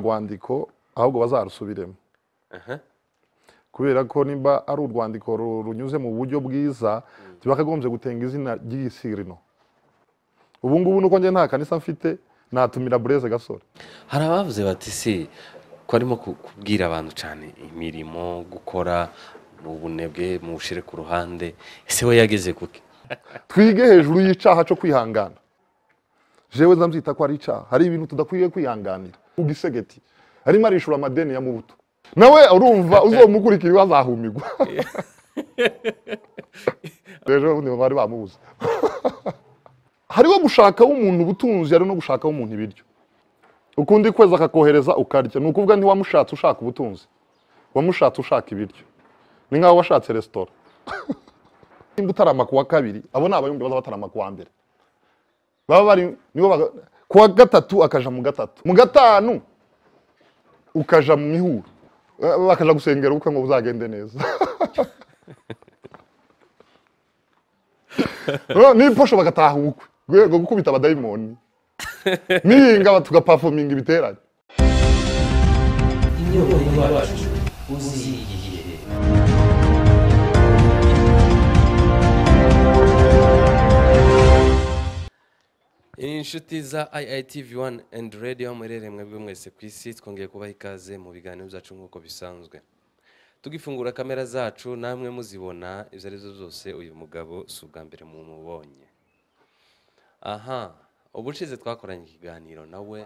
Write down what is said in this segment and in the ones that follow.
rwandiko ahubwo bazarusubiremo kubera ko niba ari urwandiko ru- runyuze mu buryo bwiza ntibakagombye gutenga izina ry'igisirino ubu ngubu nuko njye nta kanisa mfite natumira bureze gasore hari abavuze bati si ko arimo ku- kubwira abantu cyane imirimo gukora ubunebwe muwushyire ku ruhande ese we yageze kuki twige hejuru y'icyaha cyo kwihangana jewe nzambyita ko ari icyaha hari ibintu tudakwiye kwihanganira ugisegeti arimo arishura amadeni ya mubuto nawe urumva uzomukurikira azahumirwa rero ubundi bari bamubuze hariho gushakaho umuntu ubutunzi hari no gushakaho umuntu ibiryo ukundi kwezi akakohereza ukarya ni ukuvuga ntiwamushatse ushaka ubutunzi wamushatse ushaka ibiryo ni nk'aho washatse resitora nimba utarama kuwa kabiri abo ni abayumbi baza batarama kuwa mbere baba bari nibo baga- kuwa gatatu akaja mu gatatu mu gatanu ukaja mu mihuro Eh, bakaja gusengera ubukwe ngo buzagende neza Eh, n'iposho bagataha ubukwe rwego gukubita abadayimoni nihinga tugapafominga ibiterane inshuti za iitv wani endi radiyo muherereye mwebwe mwese ku isi twongeye kubaha ikaze mu biganiro byacu nk'uko bisanzwe tugifungura kamera zacu namwe muzibona izo ari zo zose uyu mugabo si ubwa mbere mumubonye aha ubushize twakoranye ikiganiro nawe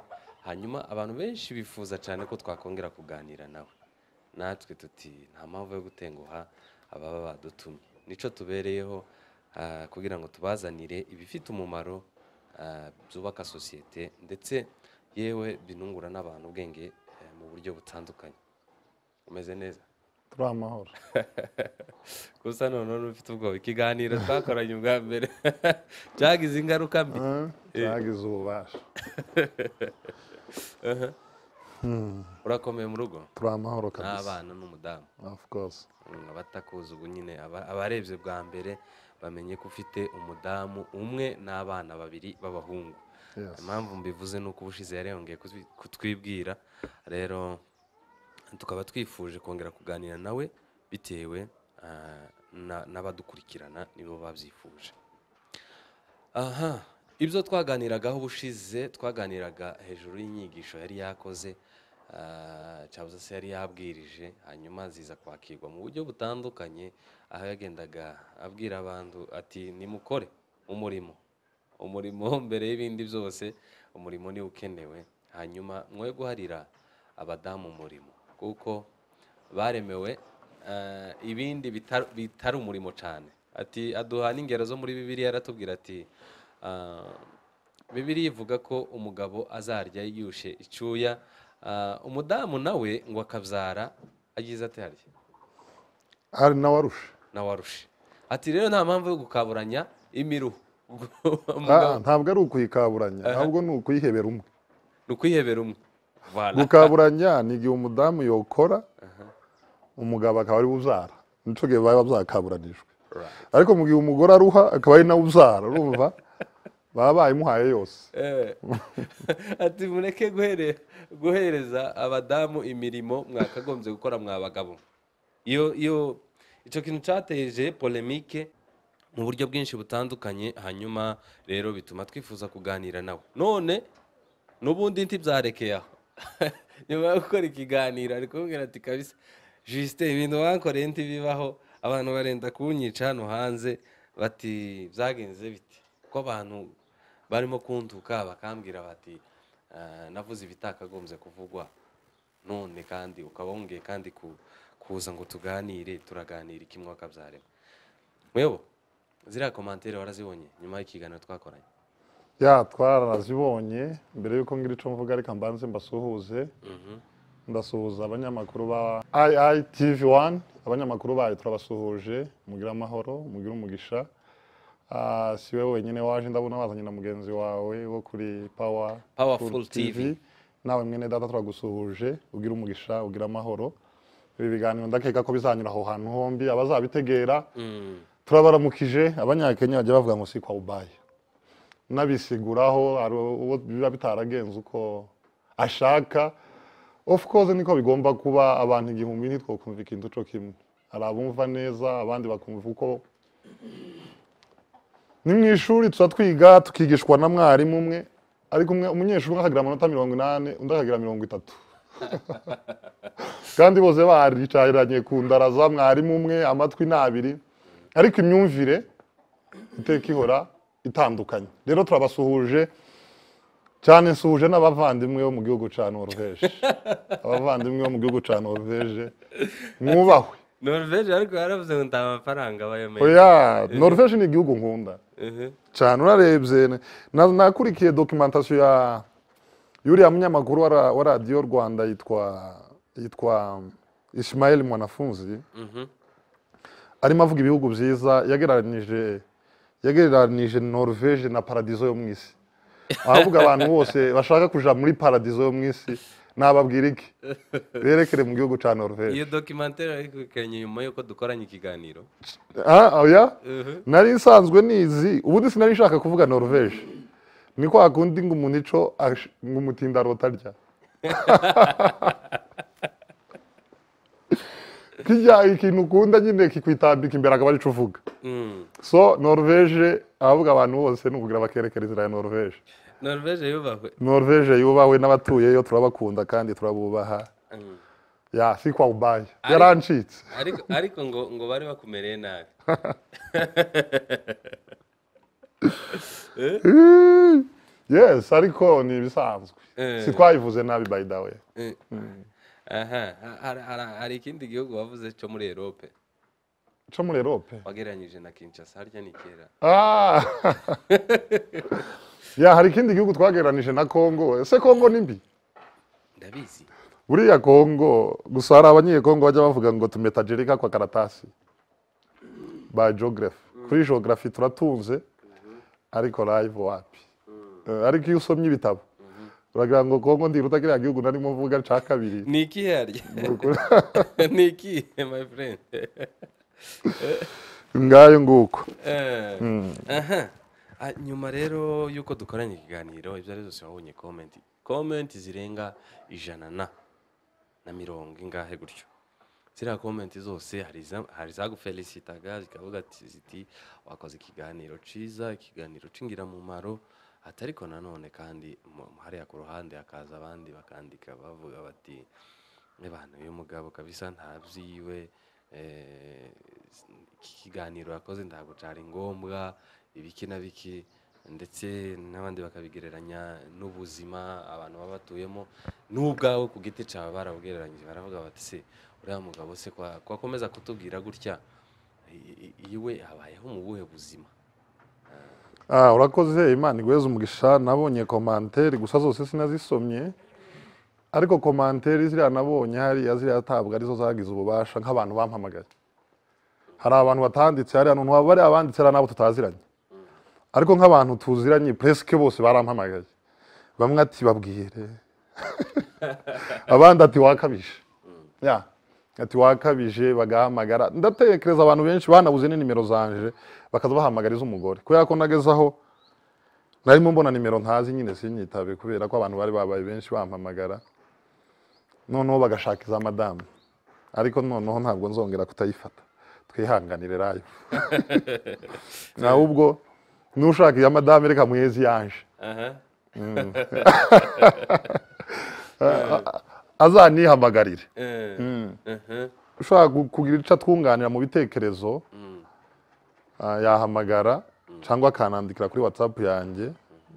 hanyuma abantu benshi bifuza cyane ko twakongera kuganira nawe natwe tuti nta mpamvu yo gutenguha ababa badutumye nicyo tubereyeho ah, kugira ngo tubazanire ibifite umumaro ah, byubaka sosiyete ndetse yewe binungura n'abantu ubwenge eh, mu buryo butandukanye umeze neza turi amahoro gusa noneho n'ufite ubwoba ikiganiro twakoranye ubwa mbere cyagize ingaruka mbi Eh, cyagize ububasha urakomeye mu rugo turi amahoro kabisa n'abana n'umudamu of course Mm, abatakuzi ubu nyine aba- abarebye bwa mbere bamenye ko ufite umudamu umwe n'abana babiri b'abahungu Yes. impamvu mbivuze ni uko ubushize yari yongeye kutwi- kutwibwira rero tukaba twifuje kongera kuganira nawe bitewe ah, na- n'abadukurikirana nibo babyifuje aha ibyo twaganiragaho ubushize twaganiraga hejuru y'inyigisho yari yakoze ah, cyangwa se yari yabwirije hanyuma ziza kwakirwa mu buryo butandukanye aho yagendaga abwira abantu ati nimukore umurimo umurimo mbere y'ibindi byose umurimo niwo ukenewe hanyuma mwe guharira abadamu umurimo kuko baremewe eh, ibindi bitar- bitari umurimo cyane ati aduha n'ingero zo muri bibiliya aratubwira ati ah, bibiliya ivuga ko umugabo azarya yiyushe icyuya ah, umudamu nawe ngo akabyara agize atarya hari nawarushe nawarushe ati rero nta mpamvu yo gukaburanya imiruho Umugabo- Ah, ntabwo ari ukuyikaburanya ahubwo ni ukuyihebera umwe ni ukwihebera umwe Voilà. gukaburanya ni igihe umudamu yokora umugabo akaba ari uzara nicyo gihe baba bazakaburanijwe Right. ariko mu gihe umugore aruha akaba ari nawe uzara urumva baba bayimuhaye yose Eh. ati mureke guhere- guhereza abadamu imirimo mwakagombye gukora mwa bagabo iyo iyo icyo kintu cyateje polemike mu buryo bwinshi butandukanye hanyuma rero bituma twifuza kuganira nawe none n'ubundi ntibyarekeye aho nyuma yo gukora ikiganiro ari kumubwira ati kabisa jisite ibintu wankoreye ntibibaho abantu barenda kunyica hano hanze bati byagenze bite ko abantu barimo kuntuka bakambwira bati "Ah, navuze ibitakagombye kuvugwa none kandi ukaba wongeye kandi ku- kuza ngo tuganire turaganira iki mwaka byarema mwebo ziriya komantere warazibonye nyuma y'ikiganiro twakoranye ya twarazibonye mbere y'uko ngira icyo mvuga reka mbanze mbasuhuze ndasuhuza abanyamakuru ba iitv wani abanyamakuru bayo turabasuhuje mugire amahoro mugire umugisha Ah, si we wenyine waje ndabona wazanye na mugenzi wawe wo kuri pawa Powerful TV. nawe mwene data turagusuhuje ugira umugisha ugira amahoro ibi biganiro ndakeka ko bizanyura aho hantu hombi abazabitegera turabaramukije abanyakenya bajya bavuga ngo si kwa ubaye n'abisiguraho hari uwo biba bitaragenze uko ashaka of course niko bigomba kuba abantu igihumbi ntitwakumva ikintu cyo kimwe hari abumva neza abandi bakumva uko ni mu ishuri tuba twiga tukigishwa na mwarimu umwe ariko umwe- umunyeshuri umwe akagira amanota mirongo inani undi akagira mirongo itatu kandi bose baricaranye ku ndaraza mwarimu umwe amatwi ni abiri ariko imyumvire iteka ihora itandukanye rero turabasuhuje cyane nsuhuje n'abavandimwe bo mu gihugu cya noruveje abavandimwe bo mu gihugu cya noruveje mwubahwe noruveje ariko yaravuze ngo nta mafaranga bayomeye oya noruveje ni igihugu nkunda cyane urarebye na- na- nakurikiye dokimentasiyo ya yuriya munyamakuru wa ra- wa radiyo rwanda yitwa yitwa ishimayeli mwanafunzi arimo avuga ibihugu byiza yagereranyije yagereranyije norvege na paradizo yo mu isi ahavuga abantu bose bashaka kujya muri paradizo yo mu isi nababwira iki berekere mu gihugu cya norvege iyo dokimantere ariko ikanya nyuma y'uko dukoranye ikiganiro Ah, oya Mhm. nari nsanzwe nizi ubundi sinari nshaka kuvuga norvege ni kwa kundi ngo umuntu ico ash- ngo umutinda rotarya kijya ikintu ukunda nyine kikwitambika imbere akaba arico uvuga Mm. so norvege ahavuga abantu bose ni ukugira bakerekera inzira ya norvege noruveje yubahwe norvege yubahwe n'abatuyeyo turabakunda kandi turabubaha Mm. ya si kwa ubaye Ari- yarancitse ariko ariko ngo ngo bari bakumereye nabi Ih, yes ariko ni ibisanzwe Eh. si twayivuze nabi by the way Eh. aha ha- hari- hari- hari ikindi gihugu wavuze cyo muri erope cyo muri erope wagereranyije na kinshasa harya ni kera Ah. ya hari ikindi gihugu twagereranije na kongo ese kongo ni mbi ndabizi buriya kongo gusa hari abanyekongo bajya bavuga ngo tumetajerika kwa karatasi ba geography kuri geography turatunze ariko live wapi Eh, ariko iyo usomye ibitabo uragira ngo kongo ndiruta kiriya gihugu narimo mvuga cya kabiri ni ikihe harya Ni ukuri. ni ikihe my friend ngayo nguko Eh, aha Ah, nyuma rero y'uko dukoranye ikiganiro ibyo ari byose wabonye komenti komenti zirenga ijana na na mirongo ingahe gutyo ziriya komenti zose hari iza- hari izagufelicitaga zikavuga ati- ziti wakoze ikiganiro ciza ikiganiro c'ingirakamaro ati ariko nanone kandi mu- mu- hariya ku ruhande hakaza abandi bakandika bavuga bati abantu uyu mugabo kabisa ntabyo iwe eh, iki kiganiro yakoze ntabwo cyari ngombwa ibiki na biki ndetse n'abandi bakabigereranya n'ubuzima abantu baba batuyemo n'ubwawe ku giti cyawe barabwereranyije baravuga bati se uriya mugabo se kwa- kwakomeza kutubwira gutya i- i- iwe habayeho mu buhe buzima Ah, urakoze imana iguheze umugisha nabonye komantere gusa zose sinazisomye ariko komantere ziriya nabonye hariya ziriya tabwa arizo zagize ububasha nk'abantu bampamagaye hari abantu batanditse hariya none waba bariya banditse hariya n'abo tutaziranye ariko nk'abantu tuziranye puresike bose barampamagaye bamwe ati babwire abandi ati wakabije ya ati wakabije bagahamagara ndatekereza abantu benshi banabuze ni nimero zanje bakaza bahamagariza umugore kubera ko nageze aho narimo mbona nimero ntazi nyine sinyitabe kubera ko abantu bari babaye benshi bampamagara noneho bagashaka iza madamu ariko noneho ntabwo nzongera kutayifata twihanganire rayo ahubwo n'ushaka iya madamu reka muhezi yanje aha azanihamagarire eh, aha, ushaka gu- kugira icyo atwunganira mu bitekerezo mm, ah, yahamagara cyangwa akanandikira kuri watsapu yanjye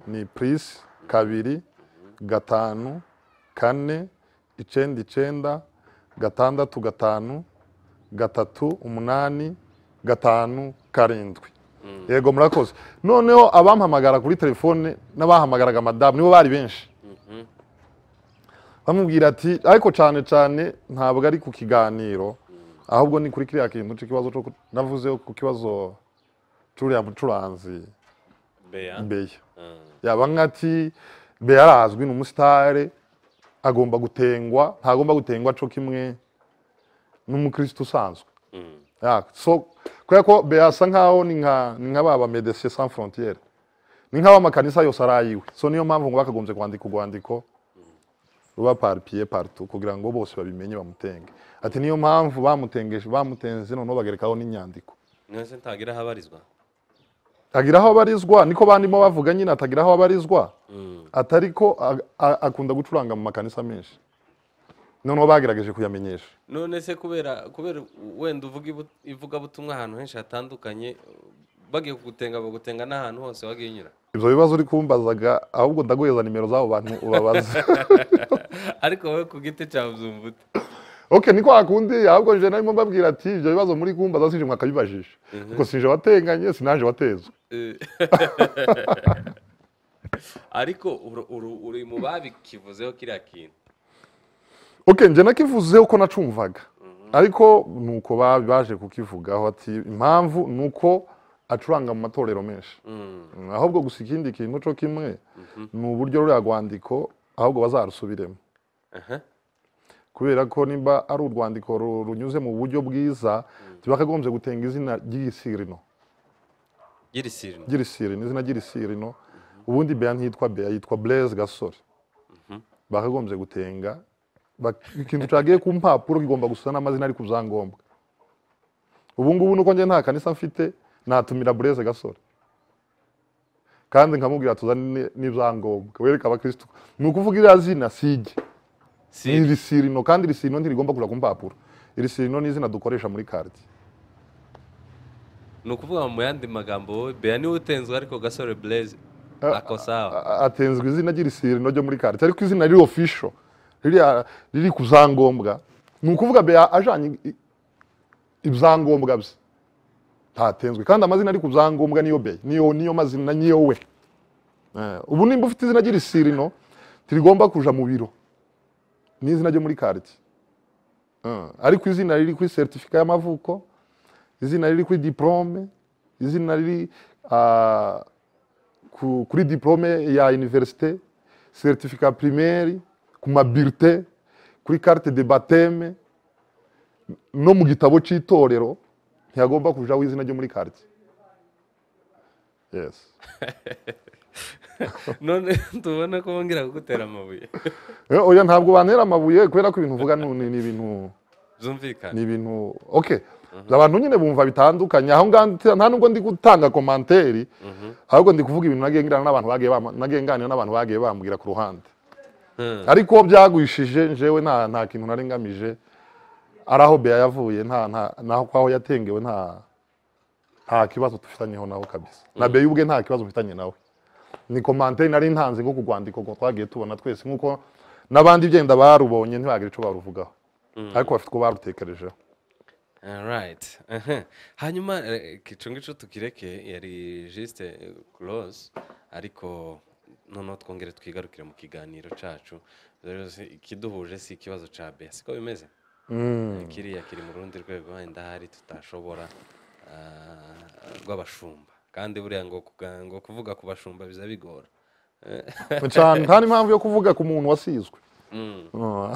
ni purisi kabiri gatanu kane icyenda icyenda gatandatu gatanu gatatu umunani gatanu karindwi yego murakoze noneho abampamagara kuri telefone n'abahamagaraga madamu nibo bari benshi mhm, bamubwira ati ariko cyane cyane ntabwo ari ku kiganiro ahubwo ni kuri kiriya kintu cy'ikibazo cyo ku- navuzeho ku kibazo cy'uriya mucuranzi Bea, beya ah, yaba nk'ati beya arazwi ni umusitare agomba gutengwa ntagomba gutengwa cyo kimwe n'umukristo usanzwe mm, Ya, so kubera ko beya asa nk'aho ni nka ni nka ba medecin sans frontiere ni nk'aho amakanisa yose ari ayiwe so niyo mpamvu ngo bakagombye kwandika urwandiko ruba paripiye parito kugira ngo bose babimenye bamutenge ati niyo mpamvu bamutengeje bamutenze noneho bagerekaho n'inyandiko niyo se ntagira aho abarizwa agira aho abarizwa niko bandimo bavuga nyine atagira aho abarizwa atari ko a- a- akunda gucuranga mu makanisa menshi noneho bagerageje kuyamenyesha none se kubera kubera wenda uvuga ibu- ivugabutumwa ahantu henshi hatandukanye bagiye kugutenga bagutenga n'ahantu hose wagiye unyura ibyo bibazo uri kumbazaga ahubwo ndaguheza nimero z'abo bantu ubabaza ariko wowe ku giti cyawe uzumva ute ok niko hakundi ahubwo je narimo mbabwira ati ibyo bibazo muri kumbaza sije mwakabibajije kuko sije watenganye sinaje watezwe Eh, ariko uru- uru- uri mu babikivuzeho kiriya kintu ok njye nakivuzeho ko nacumvaga ariko nuko ba- baje kukivugaho ati impamvu nuko acuranga mu matorero menshi Mm, Mm, ahubwo gusa ikindi kintu cyo kimwe ni uburyo ruriya rwandiko ahubwo bazarusubiremo aha. kubera ko niba ari urwandiko ru- runyuze mu buryo bwiza ntibakagombye gutenga izina ry'igisirino Gira isirino. girisirino izina girisirino ubundi beya ntiyitwa beya yitwa blaise gasore bakagombye gutenga bak- ikintu cyagiye ku mpapuro kigomba gusa n'amazina ari ku byangombwa ubu ngubu nuko njye nta kanisa mfite natumira blaise gasore kandi nkamubwira tuzane n'ibyangombwa wereka abakristo ni ukuvuga iriya zina sijye ni Siri. irisirino kandi irisirino ntirigomba kuja ku mpapuro irisirino ni izina dukoresha muri karti ni ukuvuga mu yandi magambo wowe beya niwe utenzwe ariko gasore blaise ako sawa A- atenzwe izina ry'irisirino ryo muri karite ariko izina riri ofisho ririya riri ku zangombwa ni ukuvuga beya ajanye i- ibyangombwa bye ntatenzwe kandi amazina ari ku byangombwa niyo beya niyo niyo mazina niyo we Eh, ubu nimba ufite izina ry'irisirino ntirigomba kuja mu biro ni izina ryo muri karite ariko izina riri kuri seritifika y'amavuko izina riri kuri diporome izina riri ah, ku- kuri diplome ya universite certificat primaire ku mabirite kuri carte de bateme no mu gitabo cy'itorero ntiyagomba kujaho izina ryo muri carte yes none tubona ko wongera kugutera amabuye Eh, oya ntabwo bantera amabuye kubera ko ibintu uvuga ni ni- ni ibintu ni byumvikane ibintu okay abantu nyine bumva bitandukanye aho ngaho nta- nta nubwo ndi gutanga komanteri ahubwo ndi kuvuga ibintu nagenganira n'abantu bagiye bama- nagenganira n'abantu bagiye bambwira ku ruhande Hmm. ariko uwo byagwishije njyewe nta nta kintu nari ngamije ari aho beya yavuye nta nta naho kwaho yatengewe nta nta kibazo tufitanyeho nawe kabisa na beya ubwe nta kibazo mfitanye nawe ni komanteri nari ntanze nko ku rwandiko ngo twagiye tubona twese nk'uko n'abandi byenda barubonye ntibagira icyo baruvugaho ariko bafite uko barutekerejeho Alright. Aha. hanyuma ico ngico tukireke yari juste close ariko noneho twongere twigarukire mu kiganiro cacu rero si- ikiduhuje si ikibazo ca bea siko bimeze kiriya kiri mu rundi rwego wenda hari tutashobora ah, rw'abashumba kandi buriya ngo kuga- ngo kuvuga ku bashumba biza bigora cyane nta n'impamvu yo kuvuga ku muntu wasizwe Mm. Ah.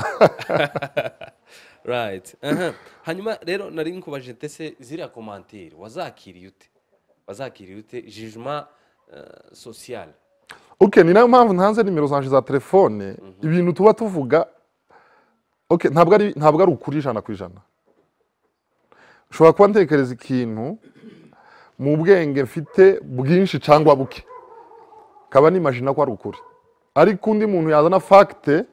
right aha. hanyuma rero nari nkubajije ndetse ziriya komantiri wazakiriye ute wazakiriye ute jijima social ok ni nayo mpamvu ntanze nimero zanje za telefone ibintu tuba tuvuga ok ntabwo ari ntabwo ari ukuri ijana ku ijana ushobora kuba ntekereza ikintu mu bwenge mfite bwinshi cyangwa buke kaba nimajina ko ari ukuri ariko undi muntu yazana fagite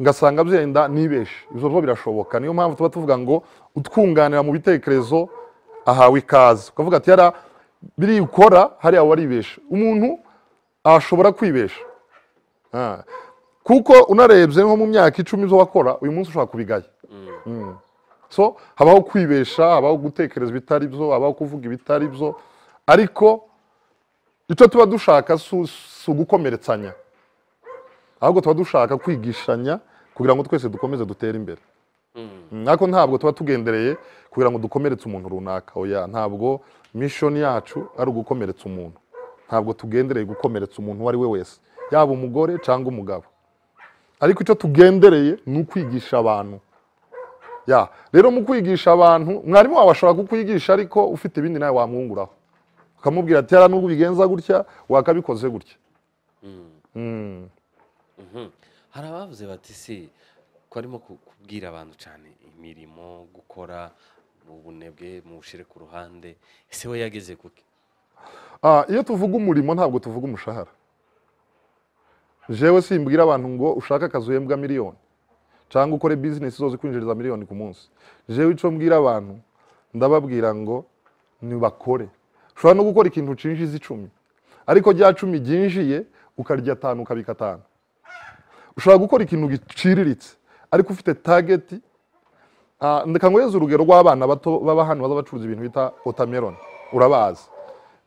ngasanga byenda nibeshe ibyo byo birashoboka niyo mpamvu tuba tuvuga ngo utwunganira mu bitekerezo ahawe ikaze ukavuga ati yara biri ukora hariya waribeshe umuntu ashobora kwibesha Ah. kuko unarebye nko mu myaka icumi zo wakora uyu munsi ushobora kubigaya Mm. so habaho kwibesha habaho gutekereza ibitari byo habaho kuvuga ibitari byo ariko icyo tuba dushaka si si ugukomeretsanya ahubwo tuba dushaka kwigishanya kugira ngo twese dukomeze dutere imbere Mm, ariko ntabwo tuba tugendereye kugira ngo dukomeretse umuntu runaka oya ntabwo mishoni yacu ari ugukomeretsa umuntu ntabwo tugendereye gukomeretsa umuntu uwo ari we wese yaba umugore cyangwa umugabo ariko icyo tugendereye ni ukwigisha abantu ya rero mu kwigisha abantu mwarimu wawe ashobora kukwigisha ariko ufite ibindi nawe wamwunguraho ukamubwira ati yara n'ubwo ubigenza gutya wakabikoze gutya hari abavuze bati se ko arimo ku- kubwira abantu cyane imirimo gukora mu bunebwe mu bushyire ku ruhande ese we yageze kuki Ah, iyo tuvuga umurimo ntabwo tuvuga umushahara jewe simbwira abantu ngo ushake akazi uhembwa miliyoni cyangwa ukore bizinesi zose kwinjiriza miliyoni ku munsi jewe icyo mbwira abantu ndababwira ngo nibakore ushobora no gukora ikintu cinjiza icumi ariko rya cumi ryinjiye ukarya atanu ukabika atanu ushobora gukora ikintu giciriritse ariko ufite tageti Ah, ndeka nguheze urugero rw'abana bato baba hano baza bacuruza ibintu bita watermelon urabazi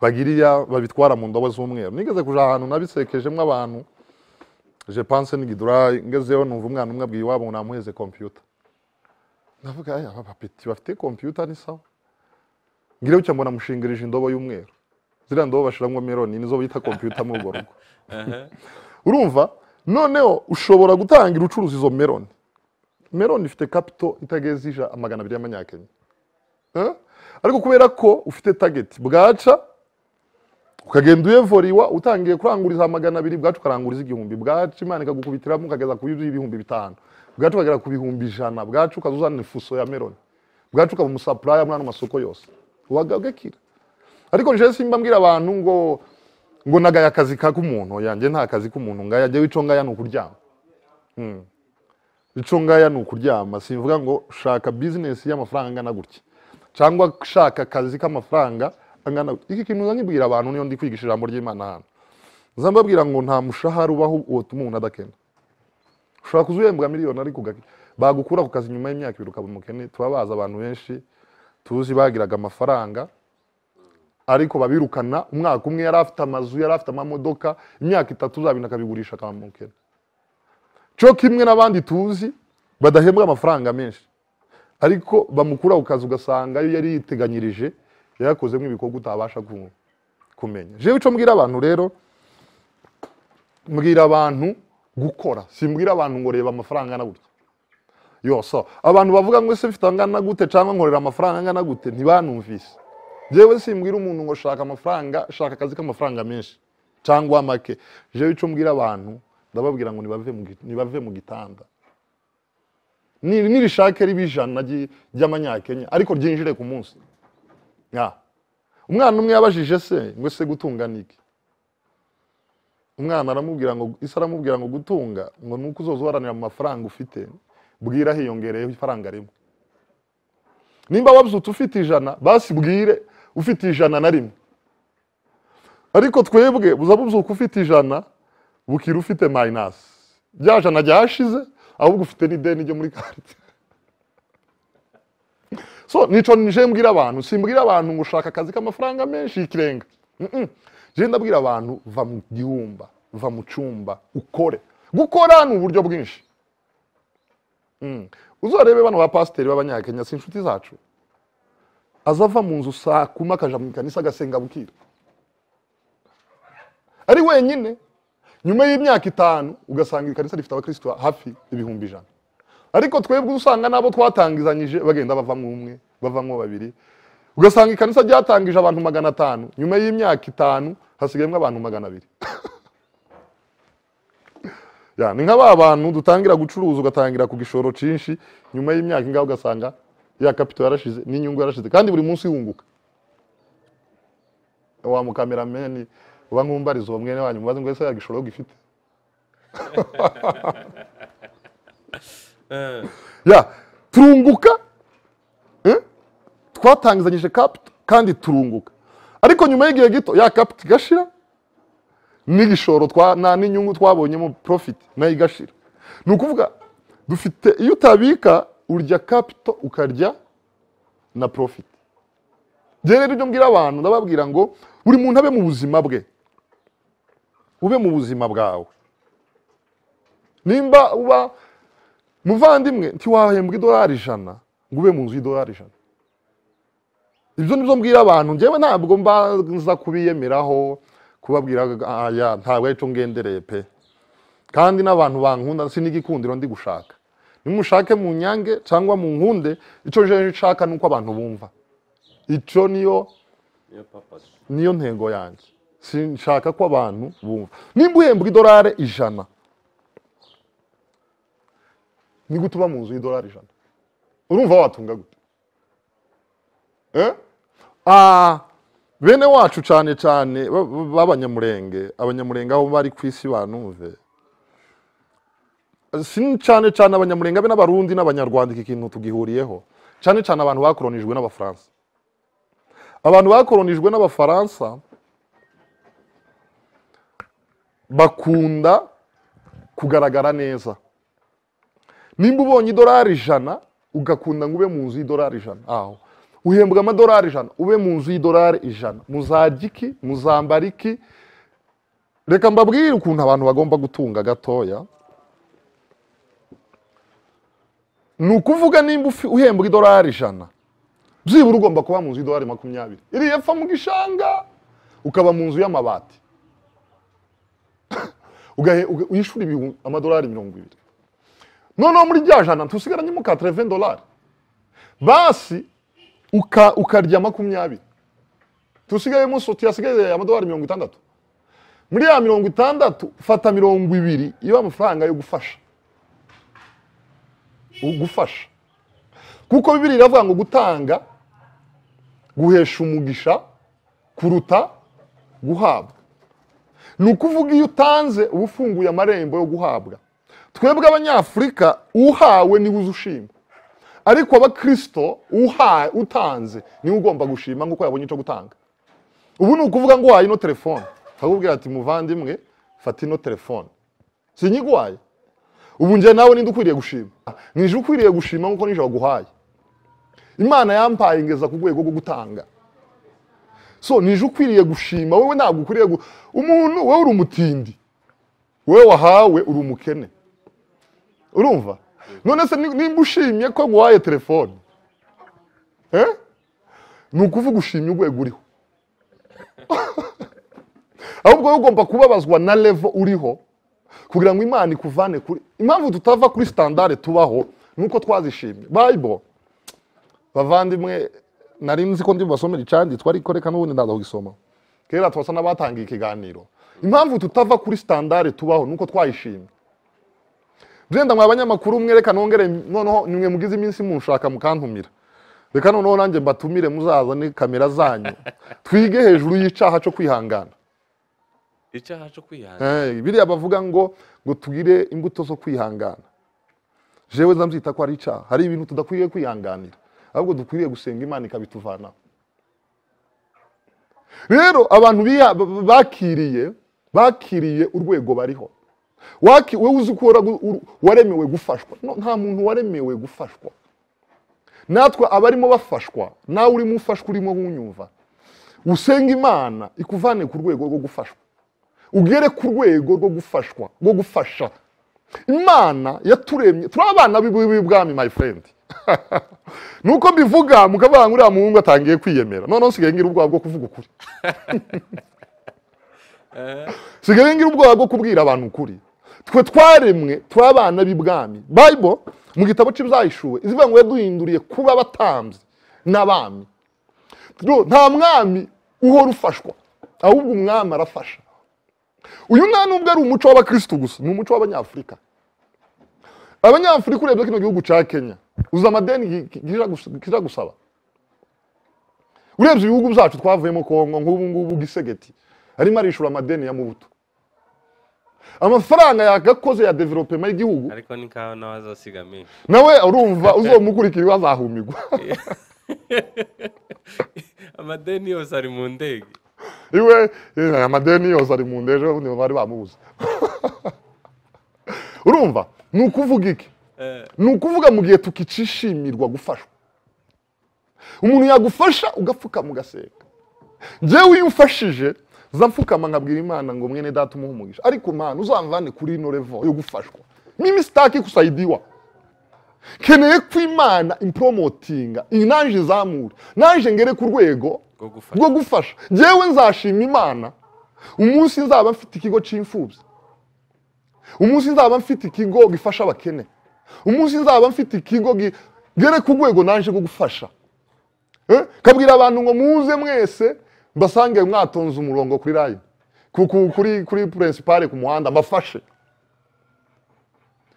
bagiriya babitwara mu ndobo z'umweru nigeze kuja ahantu nabisekejemo abantu je pense n'igidura ngezeyo numva umwana umwe abwiye iwabo ngo namuheze computer ndavuga aya aba bapeti bafite computer ni sawa ngire bucya mbona mushingirije indobo y'umweru ziriya ndobo bashiramo meloni nizo bita computer muri urwo rugo urumva noneho ushobora gutangira ucuruza izo meloni meloni ifite kapito itageze ija magana abiri y'amanyakenya Eh? ariko kubera ko ufite tageti bwaca ukagenda uyevoriwa utangiye kuranguriza magana abiri bwacu ukaranguriza igihumbi bwacu imana ikagukubitiramo ukageza ku y'ibihumbi bitanu bwacu ukagera ku bihumbi ijana bwacu ukaza uzana ifuso ya meloni bwacu ukaba umusapuraya muri ano masoko yose wagagakira ariko nje simba mbwira abantu ngo ngo nagaya akazi k'umuntu yanjye nta kazi k'umuntu ngaya jyewe ico ngaya ni ukuryama ico ngaya ni ukuryama simvuga ngo shaka bizinesi y'amafaranga angana gutya cyangwa shaka akazi k'amafaranga angana gutya iki kintu nkibwira abantu niyo ndi kwigisha ijambo ry'imana hano nza mbabwira ngo nta mushahara ubaho wotuma umuntu adakena ushobora kuza uhembwa miliyoni ariko ugake- bagukura ku kazi nyuma y'imyaka ibiri ukaba umukene tuba bazi abantu benshi tuzi bagiraga amafaranga ariko babirukana umwaka umwe yari afite amazu yari afite amamodoka imyaka itatu uzabintu akabigurisha akaba umukene cyo kimwe n'abandi tuzi badahembwa amafaranga menshi ariko bamukura ku kazi ugasanga ayo yari yiteganyirije yarakozemo ibikorwa utabasha ku- kumenya jewe icyo mbwira abantu rero mbwira abantu gukora simbwira abantu ngo reba amafaranga angana gutya yose abantu bavuga ngo ese mfite angana gute cyangwa nkorera amafaranga angana gute ntibanumvise jewe simbwira umuntu ngo shaka amafaranga shaka akazi k'amafaranga menshi cyangwa make jewe icyo mbwira abantu ndababwira ngo nibave mu gi- nibave mu gitanda Ni- nirishake ribe ijana ry- ry'amanyakenya ariko ryinjire ku munsi Ya. umwana umwe yabajije se ngo ese gutunga ni iki umwana aramubwira ngo ise aramubwira ngo gutunga ngo ni uko uzoza uharanira mu mafaranga ufite bwira hiyongereyeho ifaranga rimwe nimba wabyutse ufite ijana basi bwire ufite ijana na rimwe ariko twebwe buza buzuka ufite ijana bukira ufite mayinasi rya jana ryashize ahubwo ufite n'ideni ryo muri karite so nico nije mbwira abantu simbwira abantu ngo ushaka akazi k'amafaranga menshi y'ikirenga Mm-mm. je ndabwira abantu va mu gihumba va mu cyumba ukore gukora ni uburyo bwinshi Mm. uzarebe bano ba pasiteri b'abanyakenya si inshuti zacu azava mu nzu saa kuma akaja mu ikanisa agasenga bukira ari wenyine nyuma y'imyaka itanu ugasanga ikanisa rifite abakristo hafi ibihumbi ijana ariko twebwe usanga n'abo twatangizanyije bagenda bavamo umwe bavamo babiri ugasanga ikanisa ryatangije abantu magana atanu nyuma y'imyaka itanu hasigayemo abantu magana abiri Ya, ni nka ba bantu dutangira gucuruza ugatangira ku gishoro cyinshi nyuma y'imyaka ingahe ugasanga ya kapito yarashize n'inyungu yarashize kandi buri munsi yunguka wa mukamerameni uba nkumbariza uwo mwene wanyu mubaze ngo ese yagishoro gifite ya turunguka eh? twatangizanyije kapito kandi turunguka ariko nyuma y'igihe gito ya kapito igashira n'igishoro twa na n'inyungu twabonyemo profit nayo igashira ni ukuvuga dufite iyo utabika urya kapito ukarya na profit Njye rero ibyo mbwira abantu ndababwira ngo buri muntu abe mu buzima bwe ube mu buzima bwawe nimba uba muvandimwe ntiwahembwa idolari ijana ngo ube mu nzu y'idolari ijana ibyo nibyo mbwira abantu njyewe ntabwo mbanza kubiyemeraho kubabwira aya ntabwo ari cyo ngendereye pe kandi n'abantu bankunda sinigikundiro ndi gushaka nimushake mu nyange cyangwa mu nkunde icyo nje nshaka ni uko abantu bumva icyo niyo niyo papazi niyo ntego yanjye sinshaka ko abantu bumva nimba uhembwa idolari ijana ni gute uba mu nzu y'idolari ijana urumva watunga gute Eh? Ah, bene wacu cyane cyane ba- ba- b'abanyamurenge abanyamurenge aho bari ku isi banumve si cyane cyane abanyamurenge be n'abarundi n'abanyarwanda iki kintu tugihuriyeho cyane cyane abantu bakoronijwe n'abafaransa abantu bakoronijwe n'abafaransa bakunda kugaragara neza nimba ubonye idolari ijana ugakunda ngo ube mu nzu y'idolari ijana aho uhembwa amadolari ijana ube mu nzu y'idolari ijana muzajya iki muzambara iki reka mbabwire ukuntu abantu bagomba gutunga gatoya ni ukuvuga nimba ufi- uhembwa idolari ijana byibura ugomba kuba mu nzu y'idolari makumyabiri iri hepfo mu gishanga ukaba mu nzu y'amabati Ugahe- uga- uyishura ibihumbi- amadolari mirongo ibiri noneho muri rya jana ntusigaranyemo ka tereveni dolari basi uka, ukarya makumyabiri tusigayemo soti yasigaye amadolari mirongo itandatu muri ya mirongo itandatu fata mirongo ibiri iba amafaranga yo gufasha U- gufasha kuko bibiri iravuga ngo gutanga guhesha umugisha kuruta guhabwa ni ukuvuga iyo utanze uba ufunguye amarembo yo guhabwa twebwe abanyafurika uhawe niwe uzi ushima ariko abakristo uhawe utanze niwe ugomba gushima nk'uko yabonye icyo gutanga ubu ni ukuvuga ngo uhaye ino telefone akakubwira ati muvandimwe fata ino telefone sinyiguhaye ubu njye nawe ninde ukwiriye gushima nije ukwiriye gushima nk'uko nijoro aguhaye imana yampaye ingeza ku rwego rwo gutanga so nije ukwiriye gushima wowe ntabwo ukwiriye gu... umuntu wowe uri umutindi wowe wahawe uri umukene urumva none se ni- nimba ushimye ko nguhaye telefone eh? ni ukuvuga ushimye urwego uriho ahubwo wowe ugomba kubabazwa na levo uriho kugira ngo imana ikuvane kuri impamvu tutava kuri standard tubaho ni uko twazishimye bible bavandimwe nari nzi ko ndi bubasomera icyanditswe ariko reka n'ubundi ndaza kugisoma kera twasa n'abatangiye ikiganiro impamvu tutava kuri standard tubaho ni uko twayishimye byenda mwa banyamakuru mwe reka nongere noneho nimwe mugize iminsi munshaka mukantumira reka noneho nanjye mbatumire muzazane kamera zanyu twige hejuru y'icyaha cyo kwihangana icyaha cyo kwihana Eh, biriya bavuga ngo ngo tugire imbuto zo kwihangana jewe nzambyita ko ari icyaha hari ibintu tudakwiriye kwihanganira ahubwo dukwiriye gusenga imana ikabituvanaho rero abantu biha- b- b- bakiriye bakiriye urwego bariho Waki- wowe uzi ko waragu- ur- waremewe gufashwa No, nta muntu waremewe gufashwa natwe abarimo bafashwa nawe urimo ufashwa urimo wunyumva usenga imana ikuvane ku rwego rwo gufashwa ugere ku rwego rwo gufashwa rwo gufasha imana yaturemye turi abana b'ibwami my friend nuko mbivuga mukavuga ngo uriya muhungu atangiye kwiyemera noneho nsigaye ngira ubwoba bwo kuvuga ukuri nsigaye ngira ubwoba bwo kubwira abantu ukuri twe twaremwe turi abana b'ibwami bible mu gitabo cy'ibyahishuwe izivuga ngo yaduhinduriye kuba abatambyi n'abami Rero, nta mwami uhora ufashwa ahubwo umwami arafasha uyu nta nubwo ari umuco w'abakirisitu gusa ni umuco w'abanyafurika abanyafurika urebye kino gihugu cya kenya uzi amadeni gi- gi- gija gus- gija gusaba urebye ibihugu byacu twavuyemo kongo nk'ubu ngubu gisegeti arimo arishura amadeni ya mubuto amafaranga yagakoze ya developema y'igihugu ariko ni kawa nawe azasiga menshi nawe urumva uzomukurikira iwe azahumigwa amadeni yose ari mu ndege iwe eh, amadeni yose ari mu ndeje ubundi bari bamubuze urumva ni ukuvuga iki Eh, ni ukuvuga mu gihe tukicishimirwa gufashwa umuntu yagufasha ugapfukama ugasenga njyewe iyo umfashije nza mfukama nkabwira imana ngo mwene data umuhe umugisha ariko mana uzamvane kuri ino revo yo gufashwa mimi sitaki kusaidiwa keneye ko imana impromotinga iyi naje izamure naje ngere ku rwego rwo gufasha rwo gufasha njyewe nzashima imana umunsi nzaba mfite ikigo cy'imfubyi umunsi nzaba mfite ikigo gifasha abakene umunsi nzaba mfite ikigo gi- gere ku rwego naje rwo gufasha Eh, kabwira abantu ngo muze mwese mbasange mwatonze umurongo kuri rayi ku- ku- kuri kuri principale ku muhanda mbafashe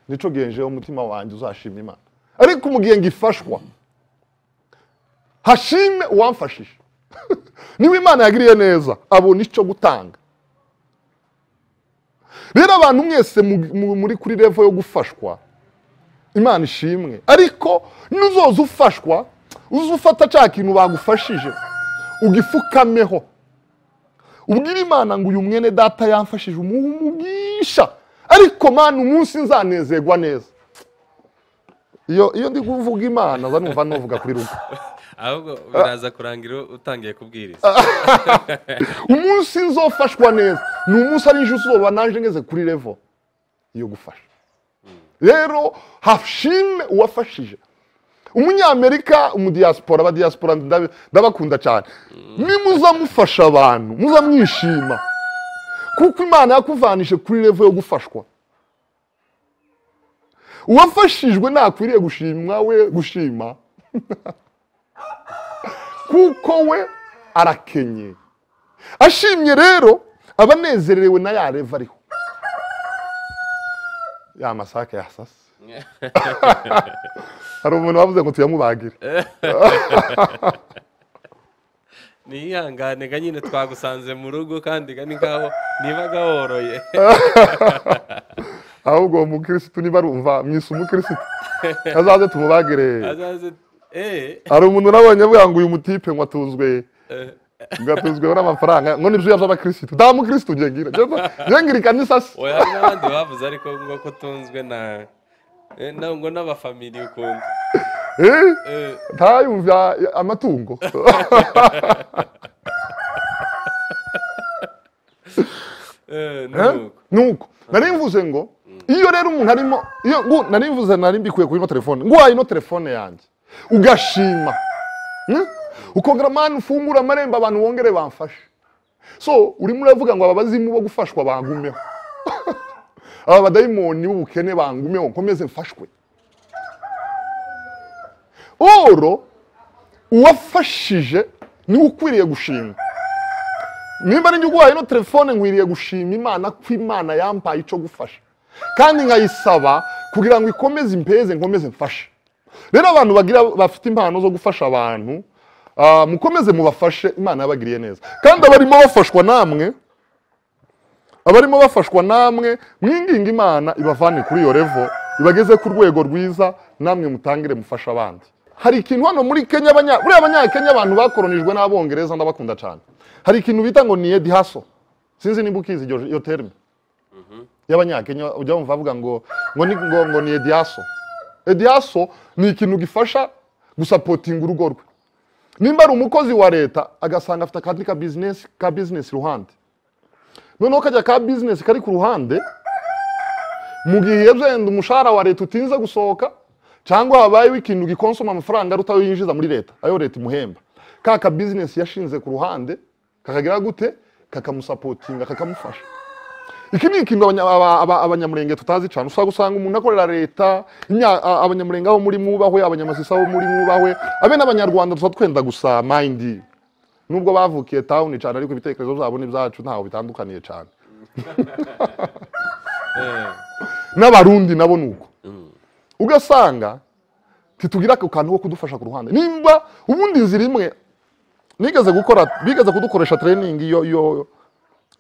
nicyo genjeho umutima wanjye uzashima imana ariko mu gihe ngifashwa hashime uwamfashije niba imana yagiriye neza abona icyo gutanga rero abantu mwese mu- mu- muri kuri revo yo gufashwa imana ishimwe ariko n'uzoza ufashwa uze ufata cya kintu bagufashije ugifukameho ubwire imana ngo uyu mwene data yamfashije umugisha ariko mana umunsi nzanezerwa neza iyo iyo ndi kuvuga imana za numva navuga kuri rugo ahubwo biraza kurangira utangiye kubwiriza umunsi nzofashwa neza ni umunsi ari injyi uzuba naje ngeze kuri revo yo gufasha rero hashime uwafashije umunyamerika umudiyasipora abadiyasipora ndabe- ndabakunda cyane nimuza mufasha abantu muza mwishima kuko imana yakuvanije kuri revo yo gufashwa uwafashijwe ntakwiriye gushimwa we gushima kuko we arakenye ashimye rero aba anezerewe na ya reva ariho ya masake yasase hari umuntu wavuze ngo tuyamubagire niyihangane ga nyine twagusanze mu rugo kandi ga ni nkaho niba gahoroye ahubwo uwo mukirisitu niba arumva mwise umukirisitu azaze tumubagire azaze eee hari umuntu nabonye avuga ngo uyu mutipe ngo atuzwe ngo atuzweho n'amafaranga ngo nibyo yabyo abakirisitu nta mukirisitu ugiye ngira ngiye ngira ikanisasi oya hari n'abandi bavuze ariko ngo ko tunzwe na eh, na- ngo n'abafamili ukuntu Eh, ntayumvya amatungo eh, ni uko. nuko nari mvuze ngo iyo rero umuntu arimo iyo ngo nari mvuze nari mbikuye kuri ino telefone nguhaye ino telefone yanjye ugashima Hmm? ukongera mani ufungura amarembo abantu wongere bamfashe so urimo uravuga ngo aba bazimu bo gufashwa bangumeho aba badayimoni b'ubukene bangumeho nkomeze mfashwe oro uwafashije niwe ukwiriye gushima nimba ari uguhaye ino telefone nkwiriye gushima imana ko imana yampaye icyo gufasha kandi nkayisaba kugira ngo ikomeze impeze nkomeze mfashe rero abantu bagira bafite impano zo gufasha abantu ah, mukomeze mubafashe imana yabagiriye neza kandi abarimo bafashwa namwe abarimo bafashwa namwe mwinginga imana ibavane kuri iyo revo ibageze ku rwego rwiza namwe mutangire mufashe abandi hari ikintu hano muri kenya abanya- buriya abanyakenya abantu bakoronijwe n'abongereza ndabakunda cyane hari ikintu bita ngo ni edi haso sinzi nimba ukizi iryo- iyo terime y'abanyakenya ujya wumva bavuga ngo ngo ni ngo, ngo ni edi haso edi haso ni ikintu gifasha gusapotinga urugo rwe nimba ari umukozi wa leta agasanga afite akandi ka bizinesi ka bizinesi iruhande noneho kajya ka bizinesi kari ku ruhande mu gihe wenda umushahara wa leta utinze gusohoka cyangwa habayeho ikintu gikonsoma amafaranga aruta ayo yinjiza muri leta ayo leta imuhemba ka ka bizinesi yashinze ku ruhande kakagira gute kakamusapotinga kakamufasha iki ni ikintu abanya- aba- aba- abanyamurenge tutazi cyane usanga usanga umuntu akorera leta inya- a- abanyamurenge aho muri mwubahwe abanyamasisa aho muri mwubahwe abe n'abanyarwanda tuba twenda gusa mayindi nubwo bavukiye tawuni cyane ariko ibitekerezo byabo n'ibyacu ntaho bitandukaniye cyane Eh, n'abarundi nabo ni uko ugasanga ntitugira ako kantu ko kudufasha ku ruhande nimba ubundi inzira imwe nigeze gukora bigeze kudukoresha training yo yo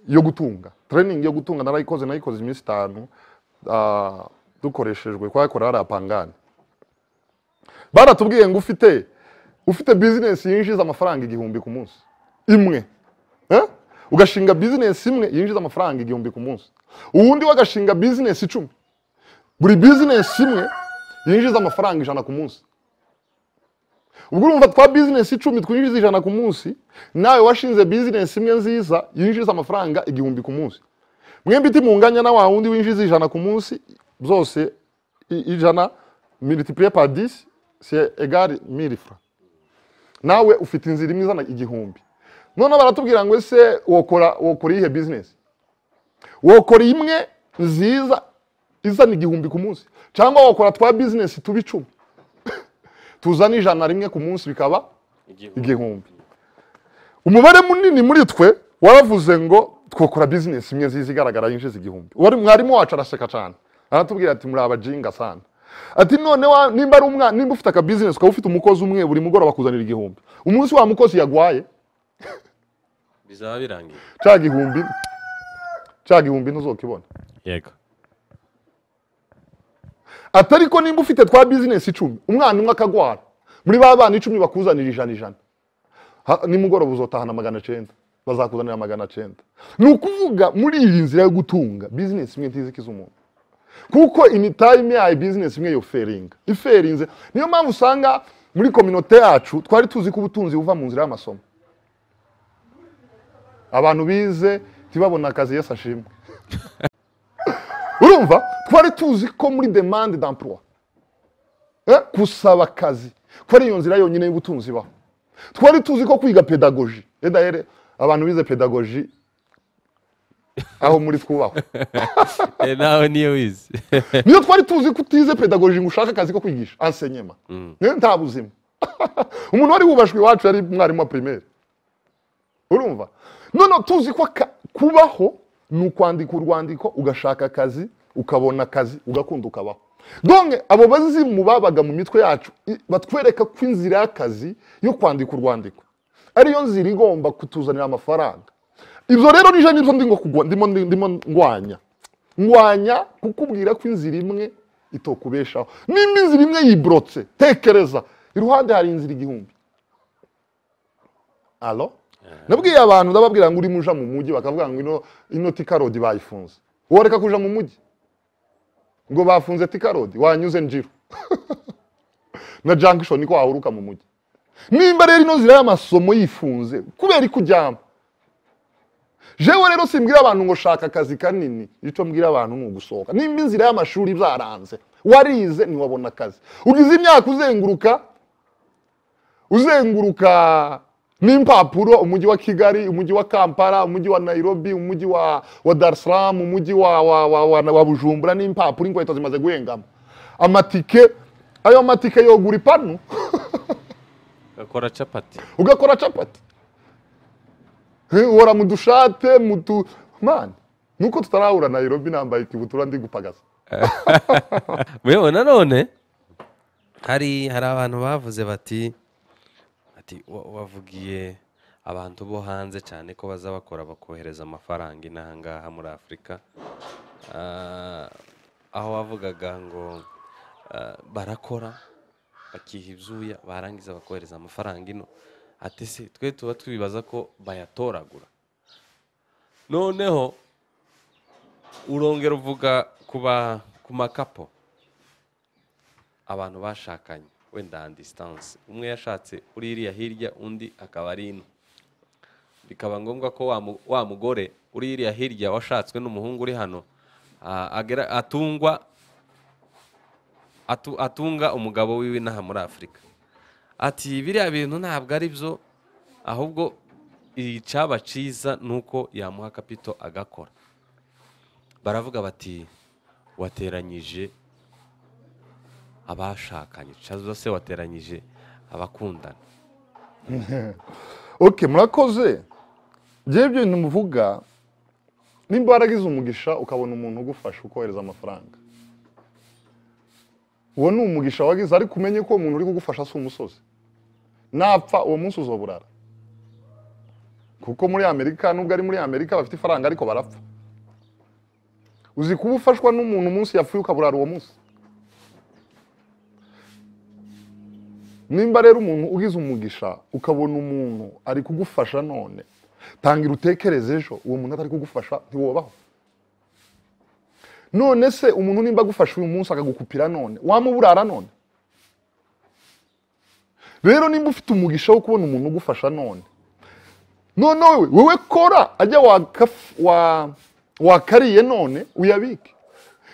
yo gutunga training yo gutunga narayikoze nayikoze iminsi itanu ah, dukoreshejwe kwakora hari apangane baratubwiye ngo ufite ufite business yinjiza amafaranga igihumbi ku munsi imwe Eh? ugashinga business imwe yinjiza amafaranga igihumbi ku munsi uwundi we agashinga business icumi buri business imwe yinjiza amafaranga ijana ku munsi ubwo urumva twa business icumi twinjiza ijana ku munsi nawe washinze business imwe nziza yinjiza amafaranga igihumbi ku munsi mwembi timunganya na wa wundi winjiza ijana ku munsi byose i- ijana multiplier par 10 c'est égal 1000 francs nawe ufite inzira imwe izana igihumbi noneho baratubwira ngo ese wokora wokora iyihe business wokora imwe nziza izana igihumbi ku munsi cyangwa wakora twa business tuba icumi tuzana ijana rimwe ku munsi bikaba igihugu. igihumbi umubare munini muri twe waravuze ngo twakora business imwe nziza igaragara yinjiza igihumbi Wari- mwarimu wacu araseka cyane aratubwira ati muri abajinga sana ati none wa- nimba ari umwana nimba ufite akabizinesi ukaba ufite umukozi umwe buri mugoroba akuzanira igihumbi umunsi wa mukozi yagwaye bizaba birangiye cya gihumbi cya gihumbi ntuzokibona yego atari ko nimba ufite twa bizinesi icumi umwana umwe akagwara muri ba bana icumi bakuzanira ijana ijana Ha- nimugoroba uzotahana magana cyenda bazakuzanira magana cyenda ni ukuvuga muri iyi nzira yo gutunga bizinesi imwe ntizikiza umuntu kuko imitayime yayo bizinesi imwe yoferinga iferinze niyo mpamvu usanga muri kominote yacu twari tuzi ko ubutunzi buva mu nzira y'amasomo abantu bize ntibabone akazi yesu ashimwe urumva twari tuzi ko muri demande d'emploi Eh, gusaba akazi ko ari iyo nzira yonyine y'ubutunzi ibaho twari tuzi ko kwiga pedagoji Eh, d'ailleurs, abantu bize pedagoji aho muri twubaho nawe niyo wizi niyo twari tuzi ko utize pedagoji ngo ushake akazi ko kwigisha ensenyema Eh, nta buzima umuntu wari wubashwe iwacu yari umwarimu wa primaire urumva noneho tuzi ko aka- kubaho ni ukwandika urwandiko ugashaka akazi ukabona akazi ugakunda ukabaho donke abo bazimu babaga mu mitwe yacu i- batwereka ko inzira y'akazi yo kwandika urwandiko ariyo nzira igomba kutuzanira amafaranga ibyo rero nije nibyo ndimo kugwa- ndimo- ndimo ndwanya ngwanya kukubwira ko inzira imwe itokubeshaho nimba inzira imwe yiborotse tekereza iruhande hari inzira igihumbi alo nabwiye abantu ndababwira ngo urimo uja mu mujyi bakavuga ngo ino ino tikarodi bayifunze woreka kuja mu mujyi ngo bafunze tikarodi wanyuze njiro na junction niko wahuruka mu mujyi nimba rero ino nzira y'amasomo yifunze kubera ikujyamo jewe rero simbwira abantu ngo shaka akazi kanini icyo mbwira abantu ni ugusohoka nimba inzira y'amashuri byaranze warize ntiwabona akazi ugize imyaka uzenguruka uzenguruka n'impapuro umujyi wa kigali umujyi wa kampala umujyi wa nairobi umujyi wa wa dar es salaam umujyi wa, wa, wa, wa, wa bujumbura n'impapuro inkweto zimaze guhengama amatike ayo matike yogura ipanu gakora capati ugakora capati Eh, uhora mu dushate mu tu mani nuko tutarahura nairobi nambaye ikibutura ndi gupagaza yewe nanone hari hari abantu bavuze bati ati "Wa- wavugiye abantu bo hanze cyane ko baza bakora bakohereza amafaranga inaha ngaha muri afurika Ah, aho wavugaga ngo ah, barakora bakiha ibyuya barangiza bakohereza amafaranga ino ati se twe tuba twibaza ko bayatoragura noneho urongera uvuga ku ba- ku makapo abantu bashakanye wenda handi disitanse umwe yashatse uri iriya hirya undi akaba ari ino bikaba ngombwa ko wa mu- wa mugore uri iriya hirya washatswe n'umuhungu uri hano a- agera- atungwa atu- atunga umugabo wiwe inaha muri afurika ati biriya bintu ntabwo ari byo ahubwo icyaba cyiza ni uko yamuha kapito agakora baravuga bati wateranyije abashakanye cyangwa se wateranyije abakundana okay murakoze ngewe ibyo bintu muvuga nimba waragize umugisha ukabona umuntu ugufasha ukohereza amafaranga uwo ni umugisha wagize ariko umenye ko uwo muntu uri kugufasha si umusozi napfa uwo munsi uzoburara kuko muri amerika nubwo ari muri amerika bafite ifaranga ariko barapfa uzi kuba ufashwa n'umuntu umunsi yapfuye ukaburara uwo munsi nimba rero umuntu ugize umugisha ukabona umuntu ari kugufasha none tangira utekereze ejo uwo muntu atari kugufasha ntiwobaho none se umuntu nimba agufasha uyu munsi akagukupira none wamuburara none rero nimba ufite umugisha wo kubona umuntu ugufasha none noneho wewe- wewe kora ajya wakaf- wa- wakariye none uyabike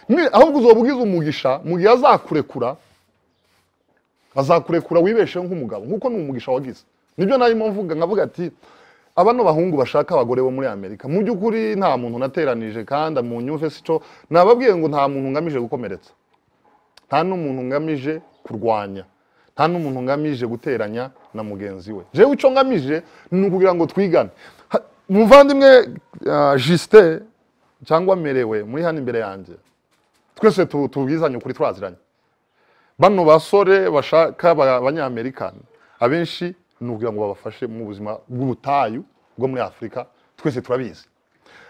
Ni- ahubwo uzoba ugize umugisha mu gihe azakurekura azakurekura wibesheho nk'umugabo nk'uko ni umugisha wagize nibyo narimo mvuga nkavuga ati abano bahungu bashaka abagore bo muri amerika mu by'ukuri nta muntu nateranije kandi mu nyumve sico nababwiye ngo nta muntu ngamije gukomeretsa nta n'umuntu ngamije kurwanya nta n'umuntu ngamije guteranya na mugenzi we jewe icyo ngamije ni ukugira ngo twigane Ha- umuvandimwe ah, Justin cyangwa merewe muri hano imbere yanjye twese tu- tubizanye ukuri twaziranye bano basore bashaka ba- abanyamerika abenshi nubwira ngo babafashe mu buzima bw'ubutayu bwo muri afurika twese turabizi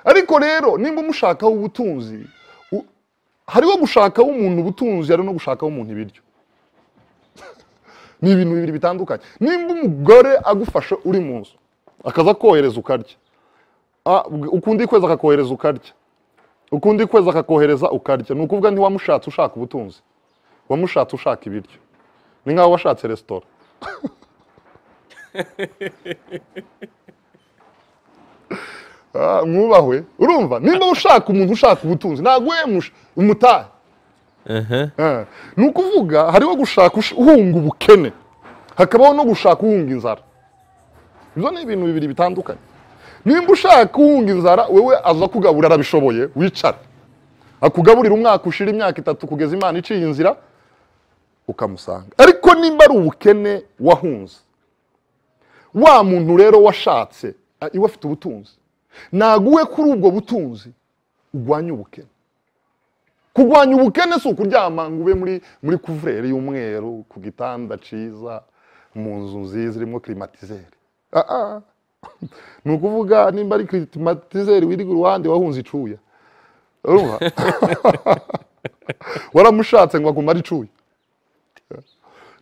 ariko rero nimba umushakaho ubutunzi u- hariho gushakaho umuntu ubutunzi hari no gushakaho umuntu ibiryo ni ibintu bibiri bitandukanye nimba umugore agufashe uri mu nzu akaza kohereza ukarya Ah, ukundi kwezi akakohereza ukarya ukundi kwezi akakohereza ukarya ni ukuvuga ntiwamushatse ushaka ubutunzi wamushatse ushaka ibiryo ni nk'aho washatse resitora Ah, mwubahwe urumva nimba ushaka umuntu ushaka ubutunzi ntabwo wemusha umutahe Eh, ni ukuvuga hariho gushaka ush- uhunga ubukene hakabaho no gushaka uhunga inzara ibyo ni ibintu bibiri bitandukanye nimba ushaka uhunga inzara wewe aza kugaburira arabishoboye wicara akugaburira umwaka ushira imyaka itatu kugeza imana iciye inzira ukamusanga ariko nimba ari ubukene wahunze wa muntu rero washatse a- iwe afite ubutunzi ntabwo uwe kuri ubwo butunzi urwanya ubukene kurwanya ubukene si ukuryama ngo ube muri muri kuvureri y'umweru ku gitanda cyiza mu nzu nziza irimo klimatizeri Ah, ah. ni ukuvuga nimba ari klimatizeri wiriga uruhande wahunze icuya urumva waramushatse ngo agumare icuya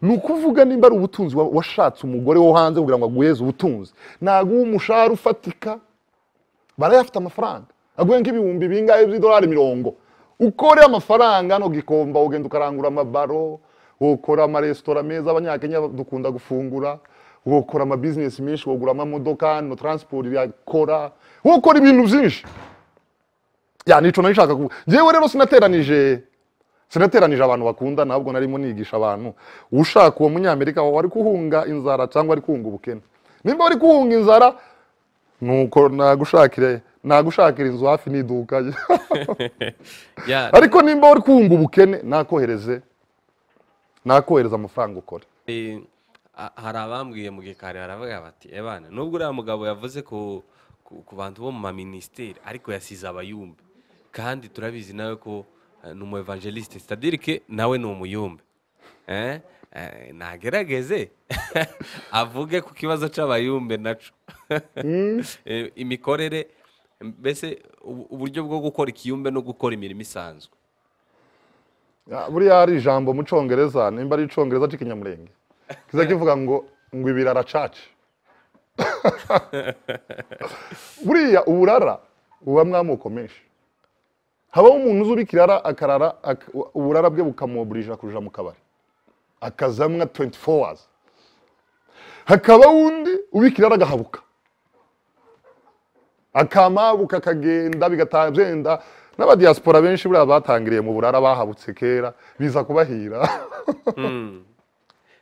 ni ukuvuga nimba ari ubutunzi wa- washatse umugore wo hanze kugira ngo aguheze ubutunzi ntabwo uwo umushahara ufatika barayafite amafaranga aguhe nk'ibihumbi bingahe by'idolari mirongo ukore amafaranga hano gikomba ugenda ukarangura amabaro ukora amaresitora meza abanyakenya dukunda gufungura ukora amabizinesi menshi wagura amamodoka hano taransiporo yakora ukora ibintu byinshi ya nico nari nshaka kuvuga njyewe rero sinateranije sinateranije abantu bakunda ntabwo narimo nigisha abantu ushaka uwo munyamerika wari kuhunga inzara cyangwa ari kuhunga ubukene nimba wari kuhunga inzara nuko nagushakire nagushakira inzu hafi n'iduka Ya, ariko nimba uri kunga ubukene nakohereze nakohereza amafaranga ukora eh, ha- hari abambwiye mu gikari baravuga bati ebana nubwo uriya mugabo yavuze ku, ku, ku bantu bo mu maminisiteri ariko yasize abayumbe kandi turabizi nawe ko eh, ni umu evangeliste citadire ke nawe ni umuyumbe eh? eh, nagerageze avuge ku kibazo c'abayumbe naco Eh, imikorere mbese ubu- uburyo bwo gukora ikiyumbe no gukora imirimo isanzwe Ah, buriya hari ijambo mu cyongereza nimba ari icyongereza cy'ikinyamurenge kiza kivuga ngo ngo ibirara caca buriya uburara bubamo amoko menshi habaho umuntu uzi ubikirara akarara ak- uburara bwe bukamuburira kuja mu kabari akazamwa 24 hours hakabaho undi ubikirara agahabuka akamabuka akagenda bigataha byenda n'abadiyasipora benshi buriya batangiriye mu burara bahabutse kera biza kubahira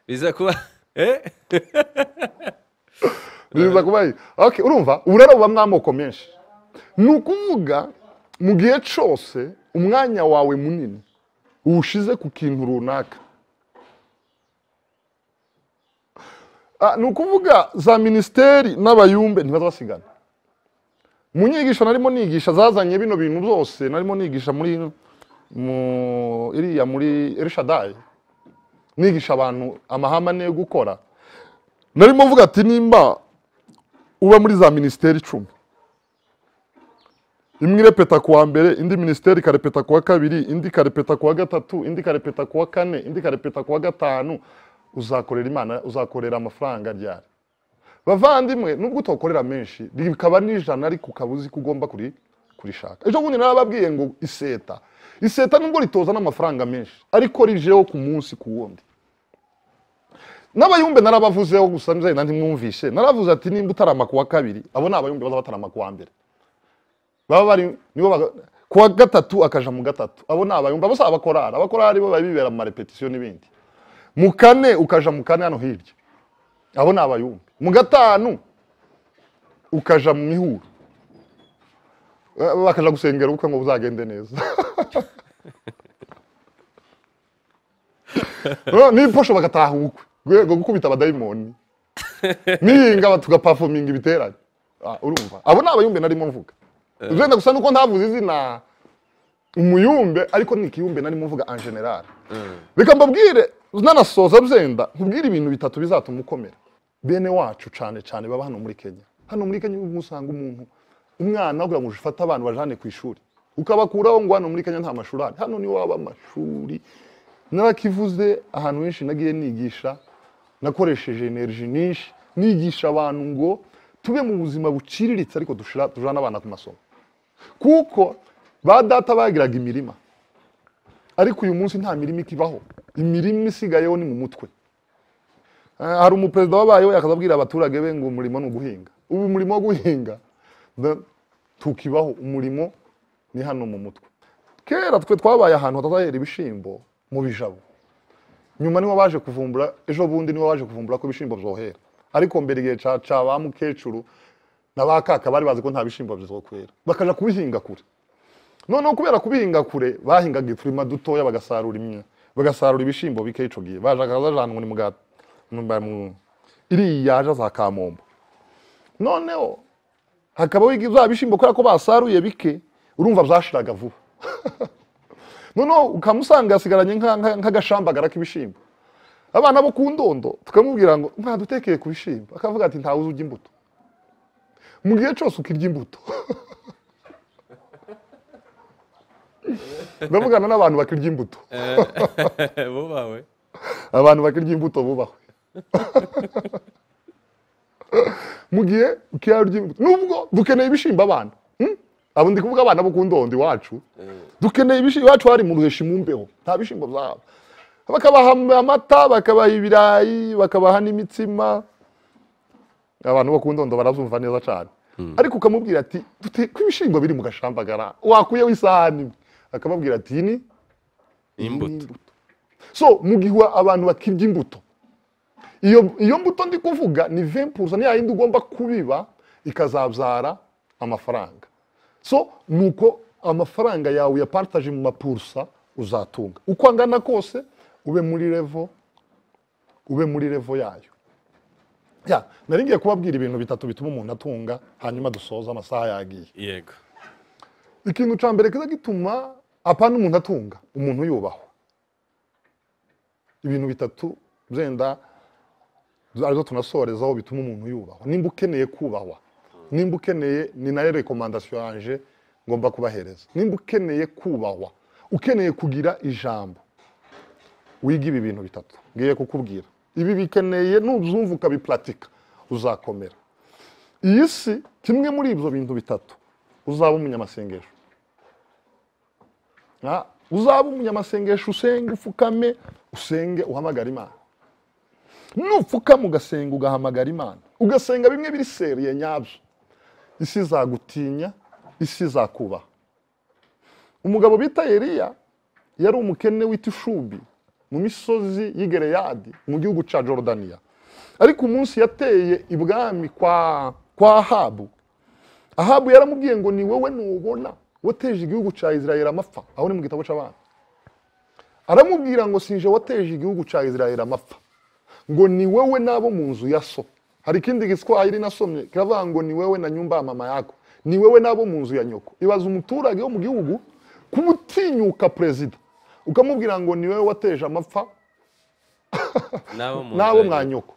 biza kuba eh? biza kubahira okay, urumva uburara bubamo amoko menshi ni ukuvuga mu gihe cyose umwanya wawe munini uwushize ku kintu runaka Ah, ni ukuvuga za minisiteri n'abayumbe ntibaza basigana mu nyigisho narimo nigisha zazanye bino bintu byose narimo nigisha muri mu iriya muri erishadayi nigisha abantu amahame ane yo gukora narimo mvuga ati nimba uba muri za minisiteri icumi imwe irepeta ku wa mbere indi minisiteri ikarepeta ku wa kabiri indi ikarepeta ku wa gatatu indi ikarepeta ku wa kane indi ikarepeta ku wa gatanu uzakorera imana uzakorera amafaranga ryari bavandimwe nubwo utokorera menshi rikaba n'ijana ariko ukaba uzi ko ugomba kuri kurishaka ejo bundi narababwiye ngo iseta iseta nubwo ritoza n'amafaranga menshi ariko rijeho ku munsi ku wundi n'abayumbe narabavuzeho gusa nzeri nanjye mwumvishe naravuze ati nimba utarama ku wa kabiri abo ni abayumbe baza batarama ku wa mbere baba bari nibo baga- ku wa gatatu akaja mu gatatu abo ni abayumbe abo si abakorari abakorari bo bari bibera mu marepetisiyo n'ibindi mu kane ukaja mu kane hano hirya abo ni abayumbe mu gatanu ukaja mu mihuro Eh, bakaja gusengera ubukwe ngo buzagende neza Eh, n'iposho bagataha ubukwe rwego gukubita abadayimoni nihinga tugapafominga ibiterane Ah, urumva abo ni abayumbe narimo mvuga wenda gusa nuko ntavuze izina umuyumbe ariko ni ikiyumbe narimo mvuga en general reka mbabwire nanasoza ruzenda nkubwire ibintu bitatu bizatuma ukomera bene wacu cyane cyane baba hano muri kenya hano muri kenya ubwo usanga umuntu umwana kugira ngo ufate abana bajane ku ishuri ukabakuraho ngo hano muri kenya nta mashuri ahari hano niho waba amashuri narakivuze ahantu henshi nagiye nigisha nakoresheje energy nyinshi nigisha abantu ngo tube mu buzima buciriritse ariko dushira- tujane abana ku masomo kuko ba data bagiraga imirima ariko uyu munsi nta mirima ikibaho imirima isigayeho ni mu mutwe Eh, hari umuperezida wabayeho yakazabwira abaturage be ngo umurimo ni uguhinga ubu umurimo wo guhinga da- tukibaho umurimo ni hano mu mutwe kera twe twabaye ahantu hatazahera ibishyimbo mu bijabo nyuma niho baje kuvumbura ejo bundi niho baje kuvumbura ko ibishyimbo byohera ariko mbere igihe ca ca ba mukecuru na ba kaka bari bazi ko nta bishyimbo bizokwera bakaja kubihinga kure noneho kubera kubihinga kure bahingaga uturima dutoya bagasarura imya bagasarura ibishyimbo bike ico gihe bajaga bajana ngo ni mugati iriya yaje za kamombo noneho hakabaho igi- za bishyimbo kubera ko basaruye bike urumva byashiraga vuba noneho ukamusanga yasigaranye nka- nka- nk'agashambagara k'ibishyimbo abana bo ku ndondo tukamubwira ngo mwadutekeye ku bishyimbo akavuga ati ntawe uzi urya imbuto mu gihe cyose ukirya imbuto ndavugana n'abantu bakirya imbuto bo bawe abantu bakirya imbuto bubahwe mu gihe ukirya urya imbuto nubwo dukeneye ibishyimbo abana hmm? abo ndi kuvuga abana bo ku ndondo iwacu dukeneye ibishyimbo iwacu hari mu ruheshi mu mbeho nta bishyimbo byaba bakabaha amata bakabaha ibirayi bakabaha n'imitsima abantu bo ku ndondo barazumva neza cyane ariko ukamubwira ati dute ko ibishyimbo biri mu gashambagara wakuyeho isahani imwe akamubwira ati iyi ni imbuto so mu gihe abantu bakirya imbuto iyo iyo mbuto ndi kuvuga ni 20% ya yindi ugomba kubiba ikazabyara amafaranga so nuko amafaranga yawe yapartage mu mapursa uzatunga uko angana kose ube muri level ube muri level yayo ya nari ngiye kubabwira ibintu bitatu bituma umuntu atunga hanyuma dusoza amasaha yagiye yego ikintu cya mbere kiza gituma apana umuntu atunga umuntu yubahwa ibintu bitatu byenda arizo tunasorezaho bituma umuntu yubahwa nimba ukeneye kubahwa nimba ukeneye ni nayo rekomandasiyo yanje ngomba kubahereza nimba ukeneye kubahwa ukeneye kugira ijambo wiga ibi bintu bitatu ngiye kukubwira ibi bikeneye nubyumva ukabipuratika uzakomera iyi si kimwe muri ibyo bintu bitatu uzaba umunyamasengesho Ah, uzaba umunyamasengesho usenge upfukame usenge uhamagara imana nupfukama ugasenga ugahamagara imana ugasenga bimwe biri seriye nyabyo isi izagutinya isi izakubaha umugabo bita Eliya yari umukene w'itishubi mu misozi y'i Gereyadi mu gihugu cya Jordania ariko umunsi yateye ibwami kwa kwa Ahabu ahabu yaramubwiye ngo ni wowe nubona wateje igihugu cya israel amapfa aho ni mu gitabo cy'abana aramubwira ngo sinje wateje igihugu cya israel amapfa ngo ni wowe n'abo mu nzu ya so hari ikindi giswahili nasomye kiravuga ngo ni wowe na nyumba ya mama yako ni wowe n'abo mu nzu ya nyoko ibaza umuturage wo mu gihugu kumutinyuka perezida ukamubwira ngo ni wowe wateje amapfa n'abo mu n'abo nzu mwa yanyu. nyoko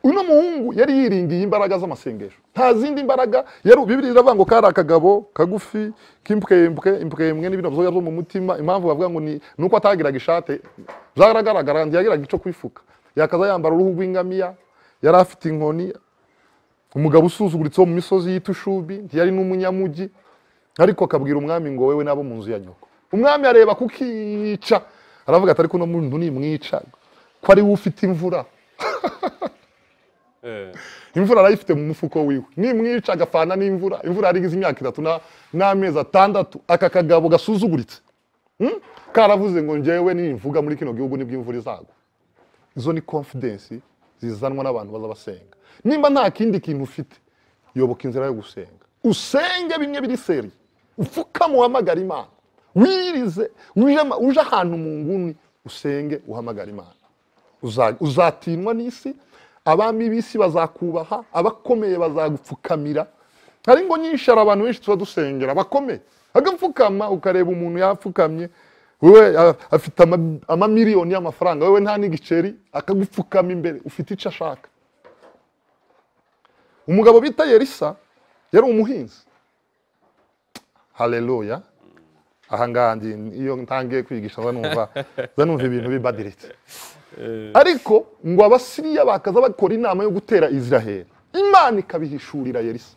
uno muhungu yari yiringiye imbaraga z'amasengesho nta zindi mbaraga yari bibiri iravuga ngo kari akagabo kagufi k'impwempwe impwempwe n'ibintu byoya byo mu mutima impamvu bavuga ngo ni ni uko atagiraga ishate byaragaragara ntiyagiraga icyo kwifuka yakaza yambara uruhu rw'ingamiya yari afite inkoni umugabo usuzuguritse wo mu misozi y'itushubi ntiyari n'umunyamugi ariko akabwira umwami ngo wewe n'abo mu nzu ya nyoko umwami areba kukica aravuga ati ariko uno muntu nimwica ko ari we ufite imvura Eh, imvura arayifite mu mufuko wiwe nimwica agafana n'imvura imvura yari igize imyaka itatu na- n'amezi atandatu aka kagabo gasuzuguritse Hmm? karavuze ngo njyewe nimvuga muri kino gihugu nibwo imvura izagwa izo ni confidence zizanwa n'abantu baza basenga nimba nta kindi kintu ufite yoboka inzira yo gusenga usenge bimwe biri seri upfukame uhamagara imana wirize uje ama- uje ahantu mu nguni usenge uhamagara imana Uza- uzatinwa n'isi abami b'isi bazakubaha abakomeye bazagupfukamira hari ngo nyinshi hari abantu benshi tuba dusengera bakomeye agapfukama ukareba umuntu yapfukamye wewe a- afite ama- amamiliyoni y'amafaranga wewe nta n'igiceri akagupfukama imbere ufite icyo ashaka umugabo bita yerisa yari umuhinzi hareruya ahangaha ngi- iyo ntangiye kwigisha nza numva nza numva ibintu bibadiritse ariko ngo abasiriya bakaza bakora inama yo gutera israheli imana ikabihishurira yerisa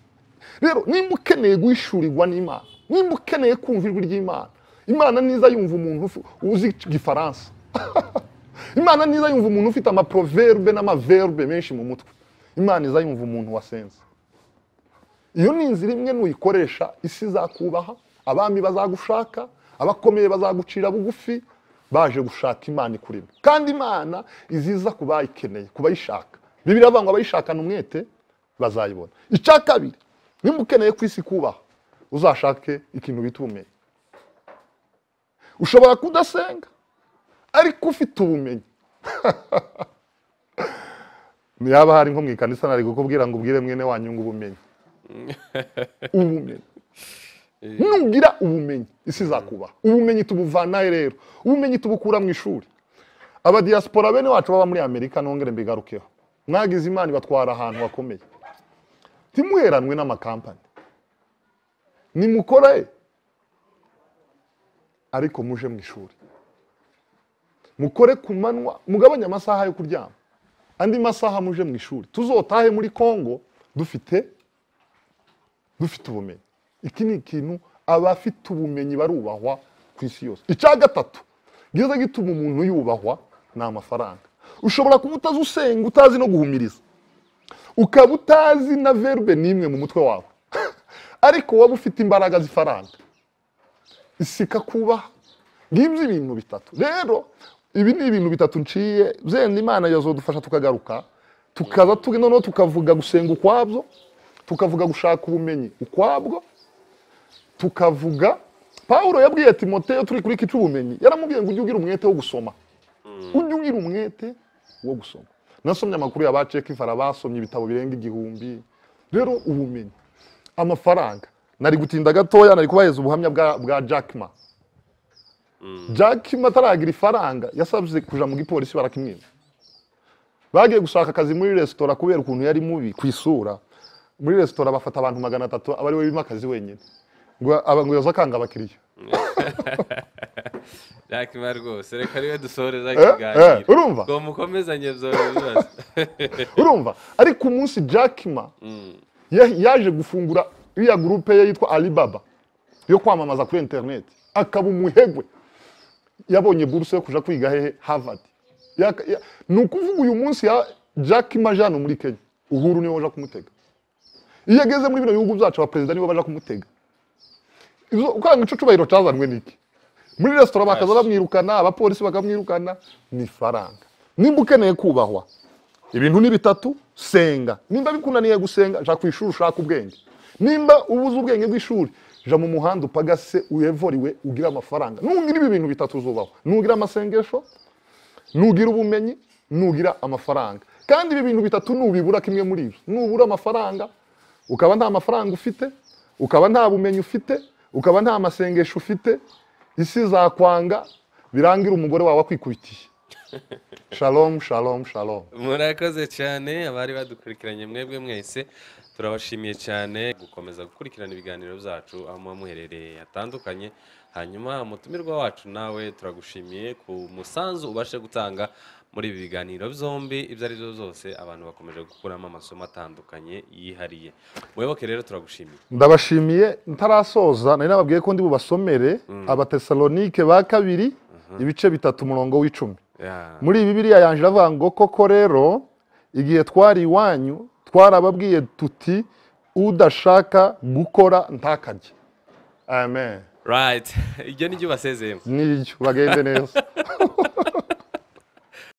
rero nimba ukeneye guhishurirwa n'imana nimba ukeneye kumva ijwi ry'imana imana niza yumva umuntu ufu- uzi igifaransa imana niza yumva umuntu ufite amaproverbe n'amaverbe menshi mu mutwe imana iza yumva umuntu wasenze iyo ni inzira imwe nuyikoresha isi izakubaha abami bazagushaka abakomeye bazagucira bugufi baje gushaka imana ikurimo kandi imana iziza ku bayikeneye ku bayishaka bibiri ngo abayishakana umwete bazayibona icya kabiri nimba ukeneye ku isi kubaha uzashake ikintu bita ubumenyi ushobora kudasenga ariko ufite ubumenyi yaba hari nko mu ikanisa nari kukubwira ngo ubwire mwene wanyu ngo ubumenyi ubumenyi nugira ubumenyi isi izakubaha ubumenyi tubuvanahe rero ubumenyi tubukura mu ishuri abadiyasipora bene wacu baba muri amerika nongere mbigarukeho mwagize imana ibatwara ahantu hakomeye ntimuheranwe n'amakampani nimukore ariko muje mu ishuri mukore ku manywa mugabanye amasaha yo kuryama andi masaha muje mu ishuri tuzotahe muri kongo dufite dufite ubumenyi iki ni ikintu abafite ubumenyi barubahwa ku isi yose icya gatatu giza gituma umuntu yubahwa ni amafaranga ushobora kuba utazi usenga utazi no guhumiriza ukaba utazi na verbe n'imwe mu mutwe wawe ariko waba ufite imbaraga z'ifaranga isi ikakubaha ngibyo ibintu bitatu rero ibi ni ibintu bitatu nciye byenda imana yazodufasha tukagaruka tukaza tuge noneho tukavuga gusenga ukwabyo tukavuga gushaka ubumenyi ukwabwo tukavuga pawulo yabwiye timoteyo turi kuri kica ubumenyi yaramubwiye ngo ujye ugira umwete wo gusoma ujye ugira umwete wo gusoma nasomye amakuru ya ba cekifara basomye ibitabo birenga igihumbi rero ubumenyi amafaranga nari gutinda gatoya nari kubahereza ubuhamya bwa, bwa Jack Ma Jack Ma ataragira ifaranga yasabye kuja mu gipolisi barakimwima bagiye gushaka akazi muri resitora kubera ukuntu yari mubi ku isura muri resitora bafata abantu magana atatu aba ari we wimakazi wenyine ngo aba- ngo yoza akanga abakiriya yakima rwose reka niwe dusohoreza eh, ikiganiro urumva? ngo mukomezanye byorora ibibazo urumva ariko umunsi Jack Ma ya- yaje gufungura iriya gurupe ye yitwa Alibaba yo kwamamaza kuri interineti akaba umuhegwe yabonye buruse yo kuja kwiga hehe Harvard Yaka- ya- ni ukuvuga uyu munsi ya Jack Ma ajana muri Kenya uhuru niwe waje kumutega iyo ageze muri bino bihugu byacu abaperezida nibo baje kumutega Izo- ukanga ico cyubahiro cyazanwe n'iki muri resitora bakaza bamwirukana abapolisi bakamwirukana ni ifaranga nimba ukeneye kubahwa ibintu ni bitatu senga nimba bikunaniye gusenga jya ku ishuri ushaka ubwenge nimba ubuze ubwenge bw'ishuri jya mu muhanda upagase uyevoriwe ugire amafaranga nugira ibi bintu bitatu uzubaho nugira amasengesho nugira ubumenyi nugira amafaranga kandi ibi bintu bitatu nubibura kimwe muri ibyo nubura amafaranga ukaba nta mafaranga ufite ukaba nta bumenyi ufite ukaba nta masengesho ufite isi zakwanga birangira umugore wawe akwikubitiye shalom shalom shalom murakoze cyane abari badukurikiranye mwebwe mwese turabashimiye cyane gukomeza gukurikirana ibiganiro byacu aho muba muherereye hatandukanye hanyuma umutumirwa wacu nawe turagushimiye ku musanzu ubashe gutanga muri ibi biganiro byombi ibyo ari byo byose abantu bakomeje gukuramo amasomo atandukanye yihariye muyoboke rero turagushimiye ndabashimiye ntarasoza nari nababwiye ko ndi bubasomere abatesalonike ba kabiri ibice bitatu umurongo w'icumi Ya. muri bibiliya yanje iravuga ngo koko rero igihe twari iwanyu twarababwiye tuti udashaka gukora ntakarye amen right ibyo nibyo basezeyemo niryo bagende neza